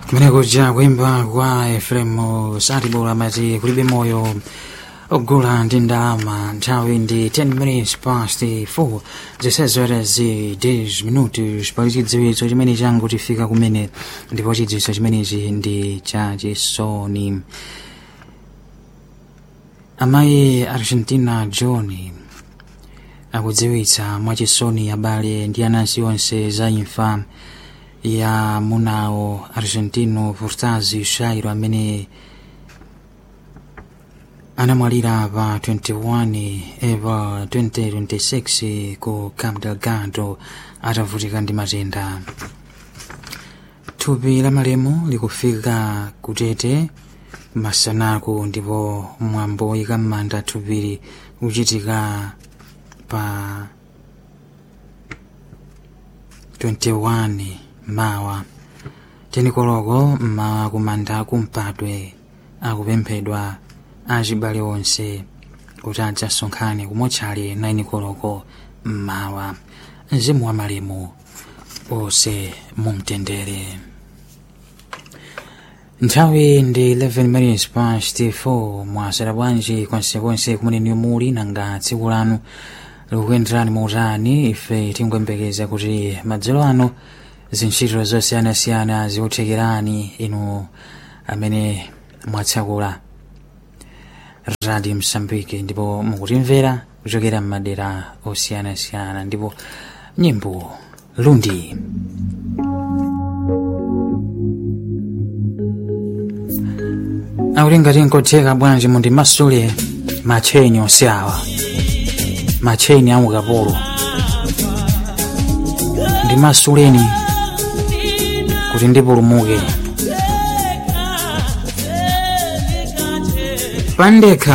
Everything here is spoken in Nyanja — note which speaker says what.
Speaker 1: kumenekuja kuimba kwa efremu satibola amati kulibe moyo ogula ndi ndalama nthawi ndi 10 minutes past 4 zisezera zi 10 minutos pali chidziwitso chimene changu tifika kumene ndipo chidziwitso chimenechi ndi chachisoni amayi argentina john akudziwitsa mwachisoni abale ndi anansi onse za imfa ya munawo argentino furtazi shairo amene anamwalira pa 21 eva 2026 ku camp delgado atavutika ndi matenda thupi la malemu likufika kutete masanaku ndipo mwambo woyika m'manda thupili uchitika pa 21 mawa tenikoloko mmawa kumanda kumpadwe akupemphedwa achibale onse kuti adzasonkhane kumotchale 9 koloko mmawa mzimu wa malemu onse mumtendere nthawi ndi 11 minutes past 4 mwasera bwanji konsekonse kumene muli nanga tsiku lanu likuyenderani mautani ife tingoyembekeza kuti madzulo ano zintchito zosiyanasiyana zikuthekerani inu amene mwatsakula radio msambiki ndipo mukutimvera kuchokera m'madera osiyanasiyana ndipo nyimbo lundi akuti ngati nkotheka bwanji mundimasule matcheni onse awa matcheni a ukapolo ndimasuleni kuti ndipulumuke pandekha